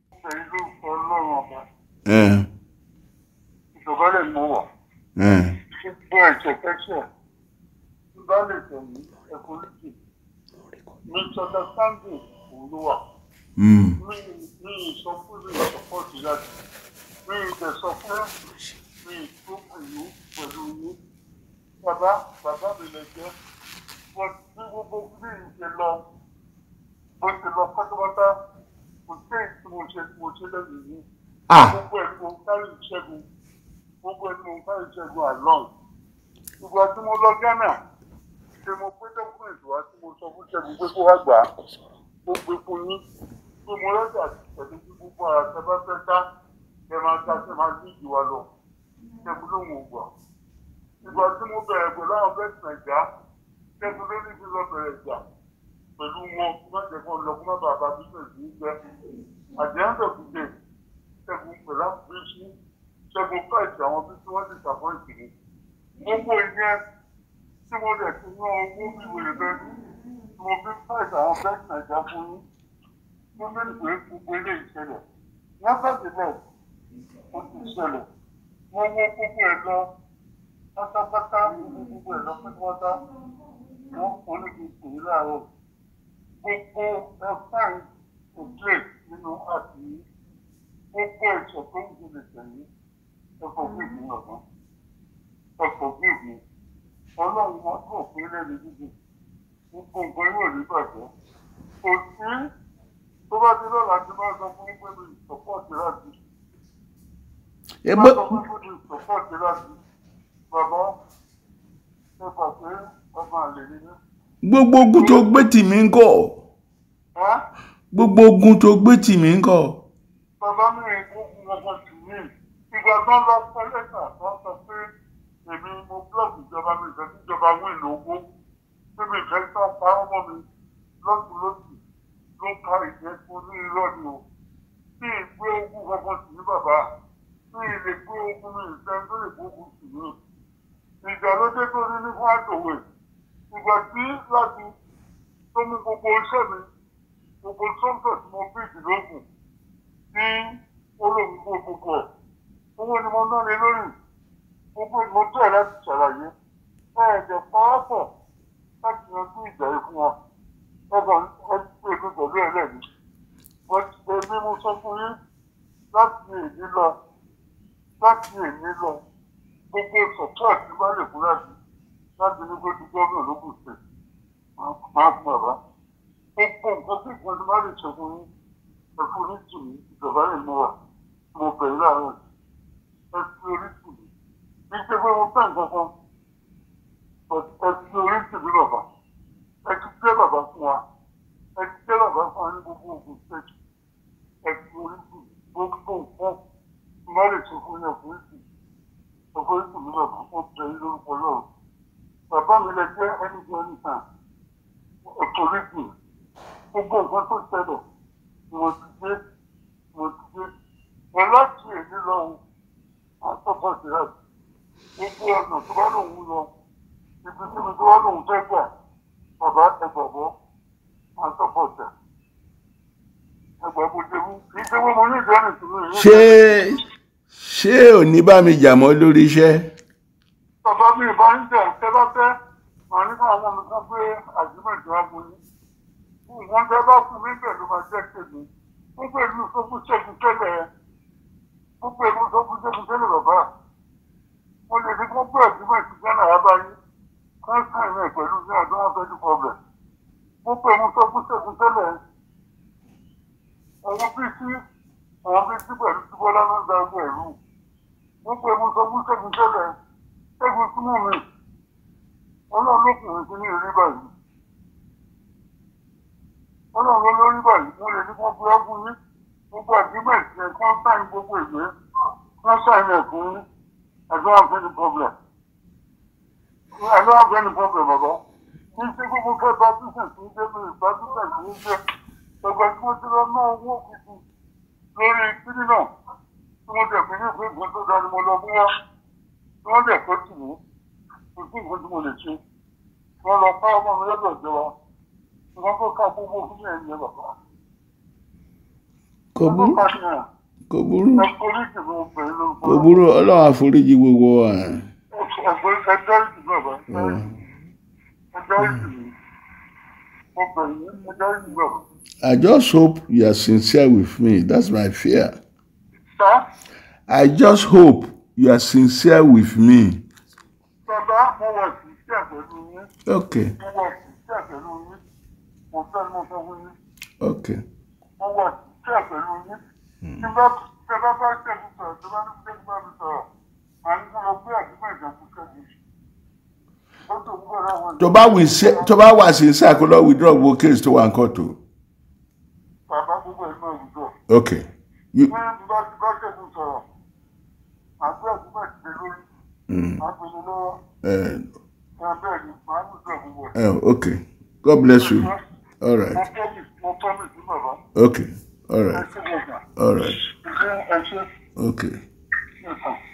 Ẹ̀yin lórúkọ Ọlọ́run ọba. ẹ̀ Ìjọba lè mú wọ̀. ẹ̀ Gbogbo ẹ̀jẹ̀ kẹ́sẹ̀. Tí bá lè tẹ̀lé ẹ̀kọ́ lókè. Misunderstanding òun ló wà. mm, Mi mi sọ fún mi ìsọpọ̀tì láti. Mi ìdẹ̀ sọ fún mi tó pẹ̀lú pẹ̀lú yín. Bàbá bàbá mi lè jẹ́. Wọ́n tí gbogbo bí ìṣe lọ. Bó ṣe lọ pátápátá. Kò sí èyí tí mo ṣe mo ṣe lẹ́yìn yìí. ah gbogbo ẹ̀ ni mo ń kárí ìṣẹ́gun gbogbo ẹ̀ ni mo ń kárí ìṣẹ́gun àlọ́n ìgbà tí mo lọ Ghana ṣe mo pé dọ́kúmẹ̀ntì wá tí mo sọ fún ṣẹ́gun pé kó wá gbà á ó gbé fún yín pé mo lọ́jà pẹ̀lú bí gbogbo ara tẹ bá fẹ́ ká ẹ máa ta ṣe máa ní ìjìwà lọ ṣẹ́gun ló ń wò gbà ìgbà tí mo bẹ̀rẹ̀ pẹ̀lú àwọn bẹ́ẹ̀sì nàìjà ṣẹ́gun ló ní kí n lọ bẹ̀rẹ̀ ìjà pẹ̀lú wọn kí má jẹ́ kó lọ kó má bàa bá bísíǹsì yìí jẹ́ àjẹ́ńdọ̀ kùdé ṣẹ́gun pẹ̀lú àpèjì ṣẹ́gun káìsì àwọn bí tí wọ́n ti ṣàpọ́ǹtì ni. gbogbo ìyẹn tí mo lè ti ná owó bí wèrè bẹ́ẹ̀ tí mo fi káìsì àwọn bẹ́ẹ̀sì nàìjà fún yín mo mẹ́rin pé gbogbo ilé ìṣẹ̀lẹ̀ lábàdìlẹ̀ ó ti ṣẹlẹ̀ mo wo gbogbo ẹ̀ lọ pátápátá mo wo gbogbo ẹ̀ lọ pátápátá wọ́n kọ́ ní kí n pè é láàárọ̀ gbogbo ẹ̀fáì òkè nínú àti gbogbo ẹ̀sọ̀ tó ń gbèlè tẹ̀lé ẹ̀fọ́ gbèbí ọ̀gbọ́n ẹ̀fọ́ gbèbí ọlọ́run wọn kò pé lẹ́nu dídì gbogbo nǹkan yóò rí bàjẹ́ kò sí tó bá ti lọ́la tí bá sọ fún pé mi ìsọ̀pọ̀tì láti ẹ bá bó sọ fún pé mi ìsọ̀pọ̀tì láti bàbá ẹ gbà pé ọmọ àlè ni mí. gbogbo ogun tó gbé tì mí ń kọ́ ẹ́ gbogbo ogun tó gbé tì mí ń kọ́ bàbá mi rìn gbogbo ọmọ tì mí ìgbà tó ń lọ sọ lẹ́tà tó ń sọ pé èmi mo blọọkì ìjọba mi ìfẹ́ tí ìjọba wí lówó pé mi ìfẹ́ tí wọ́n pa ọmọ mi lọ́sùn lọ́sùn ló ka ìjẹ́ fún ní irọ́ ni o tí ìgbé ogun kankan sì ní bàbá tí ìlè gbé ogun mi ìfẹ́ tó lè gbógun sì ní ìjà ló dé tó ní ní fún àtòwé ìgbà tí láti tó mú gbogbo iṣẹ́ mi gbogbo sọ́ńtọ̀ tí mo bí ìdílógún ní olóògùn gbogbo ẹ̀ owó ni mo ná lé lórí gbogbo ìmọ̀ tó ẹ̀ láti ṣàlàyé ẹ̀ẹ́dẹ̀ pàápọ̀ láti yanjú ìjà yìí fún wọn ọgbọ̀n ẹgbẹ́ ìlú pẹ̀lú ẹlẹ́ni èmi mo sọ fún yín láti èyí lọ láti èyí lọ gbogbo support tí bá lè fún láti láti ní kó di gómìnà lókùn sí máa fún bàbá gbogbo nǹkan tí ìpinnu bá lè ṣe fún yín ẹ̀fọ́ ní tìmí ìjọba lè mú wa mo bẹ̀rẹ̀ láàárọ̀ ẹ fi orí tìmí kì í ṣe pé mo fẹ́ nǹkan kan ẹ fi orí tìmí bàbá ẹ ti jẹ́ bàbá fún wa ẹ ti jẹ́ bàbá fún wa ní gbogbo ògùn stage ẹ fi orí tìmí gbogbo nǹkan tí bá lè ṣe fún yín ẹ̀fọ́ tìmí ẹ̀fọ́ tìmí bàbá mo bẹ̀rẹ̀ lórúkọ lọ́rùn bàbá mi lè jẹ́ ẹni jẹ́ ẹni tàn ẹ̀fọ́ orí tìmí gbogbo nǹkan tó ṣẹlẹ̀ mo ti dé mo ti dé mo láti èyí lọ àtọ́kọ̀ sí láti gbogbo ọ̀nà tó bá lòun lọ ibi tí mi tó bá lòun fẹ́ gbà bàbá ẹgbàgbọ́ àtọ́kọ̀ tẹ̀ ẹgbàgbọ́ jẹ́wọ́ kì í ṣe wọ́n mo ní ìdáhùn ìṣòro yìí. ṣé ṣé ò ní bá mi jà mọ́ lórí iṣẹ́ bàbá mi ìbá ń jà ṣẹ́ bá fẹ́ màá ní káwọn ọmọ mi kan pé àjùmọ̀jọ́ agbóyún wọ́n fẹ́ bá fún mi pẹ̀lú máa jẹ́ tèmi wọ́n pẹ̀lú sọ́kùn ṣẹ́gun tẹ́lẹ̀ wọ́n pẹ̀lú sọ́kùn ṣẹ́gun tẹ́lẹ̀ bàbá wọ́n lè ní kó bẹ́ẹ̀ tí wọ́n ti gánà abáyé kán sàn rẹ̀ pẹ̀lú ní ọdún wọn fẹ́ẹ́ dúpọ̀ bẹ̀ wọ́n pẹ̀lú sọ́kùn ṣẹ́gun tẹ́lẹ̀ àwọn bíi tí àwọn bíi tí pẹ̀lú tí bọ́lá náà gba ọgbà ẹ̀rú wọ́n pẹ̀lú sọ́kùn ṣẹ́gun tẹ́lẹ̀ ṣẹ́gun súnmọ́ mi ọlọ́run lókùnrin sí ní ìrí báyìí ọlọ́run lórí báyìí mo lè ní kó gbé ọkùn yín gbogbo àgbẹ̀mẹ̀tì yẹn kí wọ́n sáyìn gbogbo ìwé wọ́n sáyìn ẹ̀kún yín ẹ̀dọ́ àfẹ́ni problem ẹ̀dọ́ àfẹ́ni problem bàbá kí n ṣe gbogbo fẹ́ bá bísẹ̀ sí ń dé mi ìgbà bísẹ̀ sí ń dé ẹgbẹ́ tí mo ti lọ ná owó kìkì lórí kíní náà tí mo dẹ̀ fi ní ìpín ìpín tó dání mo lọ bú wá tí wọ́n dẹ̀ kó tì mí kò sí nǹkan tí mo lè ṣe wọ́n lọ ká ọmọ mi lọ́dọ̀ ìjọba wọ́n tó ká gbogbo fún ẹ̀yìn bàbá. kò burú pàṣẹ kò burú ẹ polisi ló ń bẹ lórúkọ kò burú ọlọ́run àforíjì gbogbo wa ẹgbẹ́ ẹjọ́ ìdìbò ẹ̀bẹ̀ ẹjọ́ ìdìbò mo bẹ̀ yín ẹjọ́ ìdìbò ẹ̀bẹ̀. I just hope you are sincere with me that's my fear sá I just hope you are sincere with me bàbá mo wà sí iṣẹ́ pẹ̀lú yín okay mo wà sí iṣẹ́ pẹ̀lú yín mo fẹ́ mo fẹ́ fún yín okay mo wà sí iṣẹ́ pẹ̀lú yín tí bá tí bá bá ṣẹ́gun sọ̀rọ̀ tí bá ní ṣẹ́gun bá mi sọ̀rọ̀ màá ní kó lọ gbé àdúgbò ìjọba ṣẹ́gun ó tó ń gbọ́dọ̀ àwọn tó bá wì sí tó bá wà sincere kó lọ withdraw gbogbo case tó wà ń kọ́tù bàbá gbogbo ẹ̀ náà wùdọ̀ okay you ní bá ti bá ṣẹ́gun sọ̀rọ̀ àgbẹ̀ àdúgbò ìdílé lórí mm, àgbẹ̀lẹ̀ lọ́wọ́ uh, ẹ̀ bẹ́ẹ̀ ni màá wùdọ̀ gbogbo ẹ̀. uh, okay God bless you all mo right promise mo promise ní bàbá okay all ẹ right ṣe gbọ̀ngàn all right ẹ ṣe ẹ ṣe okay nìkan.